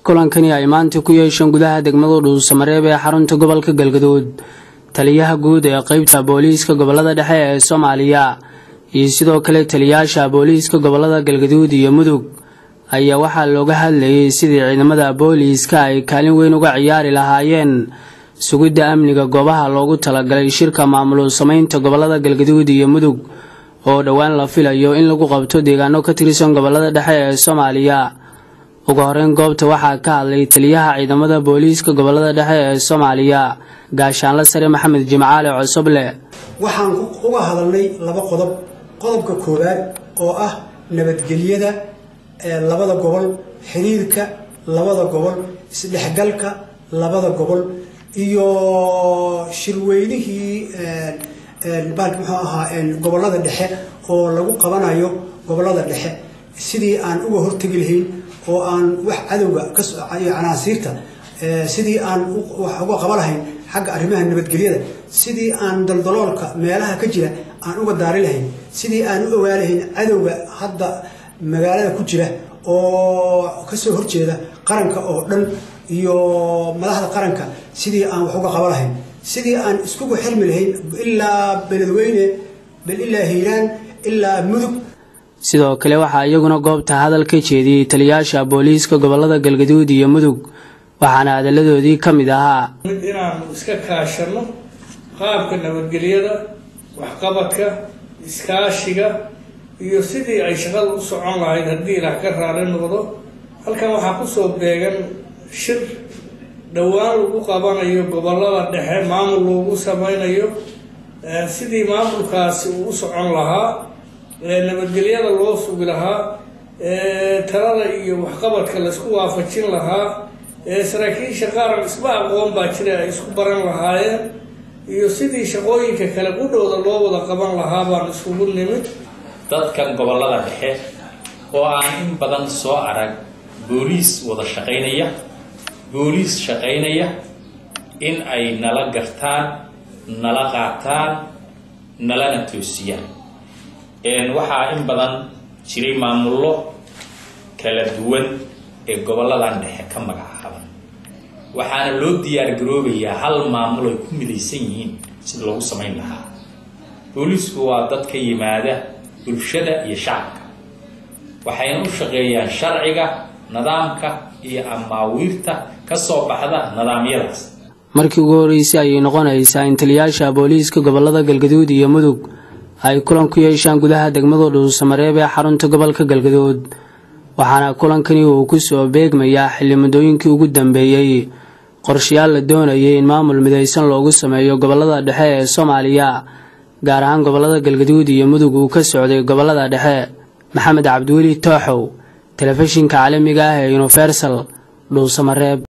kulankani ay maanta ku yeesheen gudaha degmada dhuusamareeb ee xarunta gobolka galgaduud taliyaha guud ee qeybta booliiska gobolada dhexe ee soomaaliya iyo sidoo kale taliyaasha booliiska gobolada galgaduud iyo mudug ayaa waxaa looga hadlayay sidii ciidamada booliiska ay kaalin weyn uga ciyaari lahaayeen sugidda amniga goobaha loogu talagalay shirka maamul sameynta gobolada galgaduud iyo mudug oo dhowaan la filayo in lagu qabto deegaano ka tirsan gobolada dhexe ee soomaaliya ugu horeyn goobta waxaa ka hadlay taliyaha ciidamada booliiska gobolada dhexe ee soomaaliya gaashaanle sare maxamed jimcaale cosoble waxaan uga hadalnay laba qodob qodobka koowaad oo ah nabadgelyada labada gobol xiriirka labada gobol isdhexgalka labada gobol iyo shirweynihii baalki muxuu ahaa gobolada dhexe oo lagu qabanayo gobolada dhexe sidii aan uga hortegi lahayn oo aan wax cadowga iyo canaasiirta sidii aan wax uga qaba lahayn xagga arrimaha nabadgelyada sidii aan daldaloolka meelaha ka jira aan uga daari lahayn sidii aan u ogaa lahayn cadowga hadda magaalada ku jira oo kasoo horjeeda qaranka oo dhan iyo madaxda qaranka sidii aan wax uga qaba lahayn sidii aan iskugu xirmi lahayn ilaa beledweyne ilaa hiiraan ilaa mudug sidoo kale waxaa iyaguna goobta hadal ka jeediyey taliyaasha booliiska gobolada galgaduud iyo mudug waxaana hadalladoodii ka mid ahaa inaanu iska kaashano qaabka nabadgelyada waxqabadka iskaashiga iyo sidii ay shaqada u socon lahayd haddii ilaah ka raali noqdo halkan waxaa kusoo beegan shir dhowaan lagu qabanayo gobolada dhexe maamul loogu sameynayo sidii maamulkaasi uu u socon lahaa nabadgelyada loo sugi lahaa talada iyo waxqabadka laysku waafajin lahaa saraakiisha qaaran isma aqoon baa jira ay isku baran lahaayeen iyo sidii shaqooyinka kale qudhowda loo wada qaban lahaa baan isugu nimid dadkan gobolada dhexe oo aan in badan soo arag booliis wada shaqaynaya booliis shaqaynaya in ay nala gartaan nala qaataan nalana toosiyaan waxaa in badan jiray maamullo kala duwan ee goboladan dhexe ka magacaaban waxaana loo diyaar garoobayaa hal maamul ay ku midaysan yihiin sida loogu samayn lahaa booliisku waa dad ka yimaada bulshada iyo shacabka waxayna u shaqeeyaan sharciga nidaamka iyo amaawiirta ka soo baxda nidaamyadaas markii ugu horreysay ayay noqonaysaa in taliyaasha booliiska gobolada galgaduud iyo mudug ay kulan ku yeeshaan gudaha degmada dhuusamareeb ee xarunta gobolka galgaduud waxaana kulankani uu ku soo beegmayaa xilli muddooyinkii ugu dambeeyey qorshayaal la doonayay in maamul midaysan loogu sameeyo gobolada dhexe ee soomaaliya gaar ahaan gobolada galgaduud iyo mudug uu ka socday gobolada dhexe maxamed cabdiweli tooxow telefishinka caalamiga ah ee universal dhuusamareeb